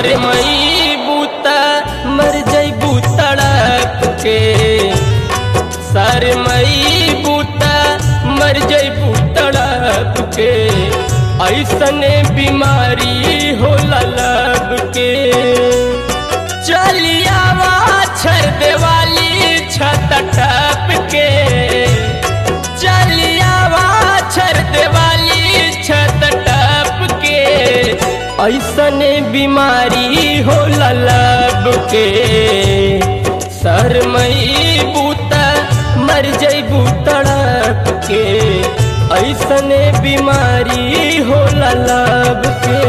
सर मई बूता मर जैबू तड़प के सर मई बूता मर जैबू तड़प के ऐसने बीमारी हो लब के चलियावा छर देवाली छत टप के चलियावा छर देवाली छत टप के ऐसने बीमारी हो लब के सर मई बूता मर जैबू तड़प के ऐसने बीमारी हो लब के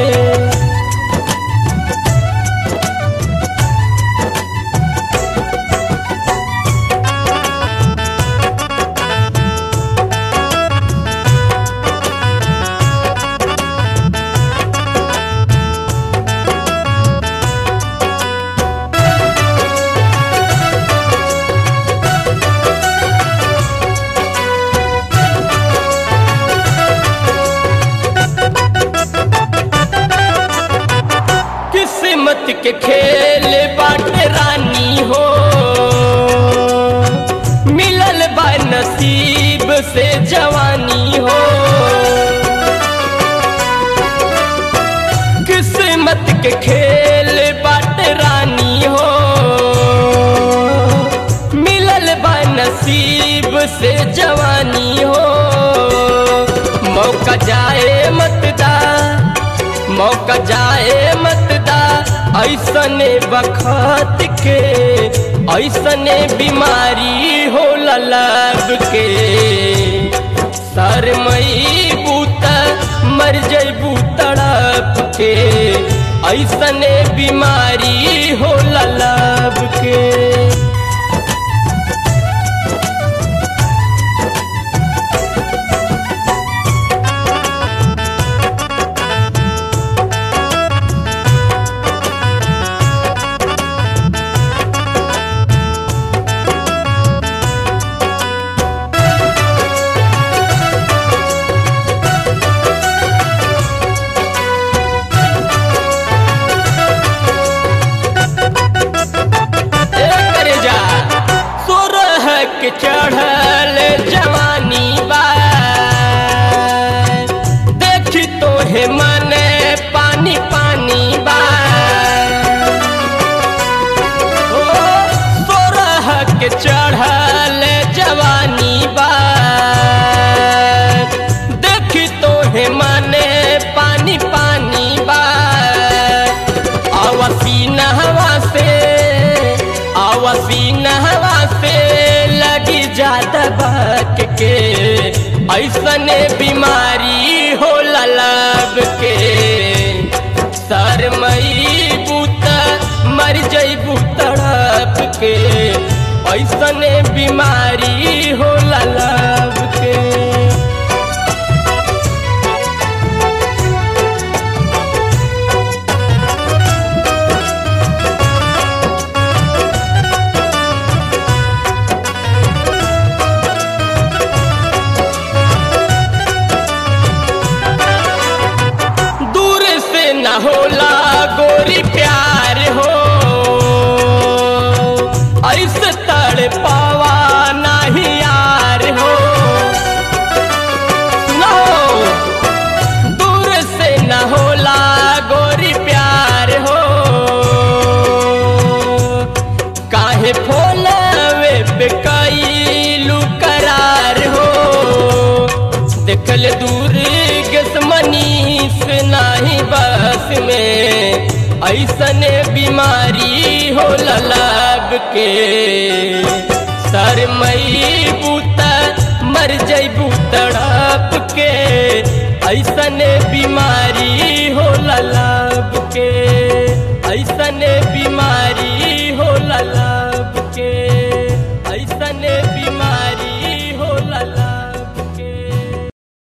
किस्मत के खेल बाटे रानी हो मिलल बा नसीब से जवानी हो किस्मत के खेल बाटे रानी हो मिलल बा नसीब से जवानी हो मौका जाए मत दा मौका जाए मत दा ऐसने बखत के ऐसने बीमारी हो लब के सर मई बूता मर जैबू तड़प के ऐसने बीमारी हो लब के करे जा सोरह के चढ़ल जवानी बा देखी तो हे मने पानी पानी बा ओ सोरह के चढ़ल जवानी बा देखी तो हे मने पानी पानी बा आवासी नहवा से आवासी नहवा से लगी जाता बाक के ऐसने बीमारी हो लब के सर मई बूता मर जैबू तड़प के ऐसने बीमारी हो लब के दूर से न होला गोरी प्यार हो ऐसे तड़ पावा नहीं यार हो न हो दूर से न होला गोरी प्यार हो काहे फोलवे पे कैलू करार हो देखल दूर गसमनीस नाही बस में ऐसने बीमारी हो लब के सर मई बूता मर जैबू तड़प के ऐसने बीमारी हो लब के ऐसने बीमारी